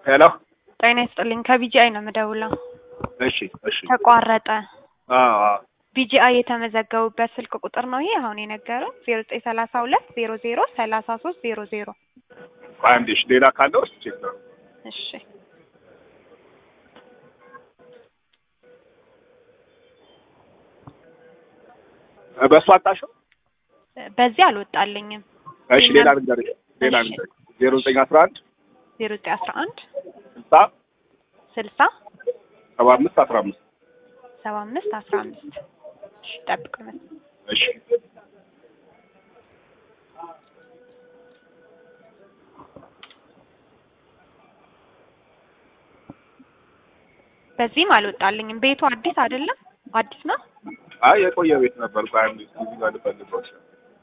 ሄሎ ጤና ይስጥልኝ ከቢጂአይ ነው የምደውለው። እሺ እሺ ተቋረጠ። አዎ አዎ ቢጂአይ የተመዘገቡበት ስልክ ቁጥር ነው ይሄ አሁን የነገረው ዜሮ ዘጠኝ ሰላሳ ሁለት ዜሮ ዜሮ ሰላሳ ሶስት ዜሮ ዜሮ ቆይ አንዴ እሺ ሌላ ካለው እስኪ ቼክ ነው እሺ በእሱ አጣሽው በዚህ አልወጣልኝም። እሺ ሌላ ልንገርሽ ሌላ እሺ። ልንገርሽ ዜሮ ዘጠኝ አስራ አንድ ዜሮ ዘጠኝ አስራ አንድ ስልሳ ስልሳ ሰባ አምስት አስራ አምስት ሰባ አምስት አስራ አምስት እሺ ጠብቅ እሺ በዚህም አልወጣልኝም። ቤቱ አዲስ አይደለም አዲስ ነው። አይ የቆየ ቤት ነበር ቆይ አንዴ እስኪ እዚህ ጋር ልፈልገው እሺ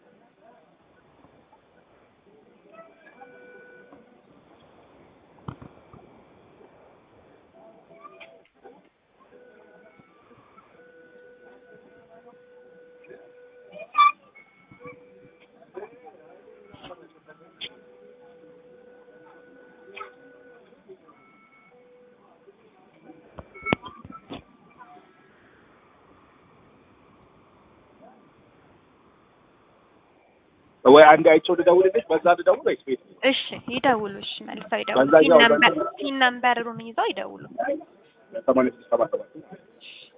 ወይ አንዴ አይቼው ልደውልልሽ በዛ ልደውል ወይስ ቤት እሺ ይደውሉ። እሺ መልሰው ይደውሉ። በዛኛው- ሲን ነምበር ሲን ነምበሩን ይዘው ይደውሉ። ሰማንያ ስድስት ሰባ ሰባት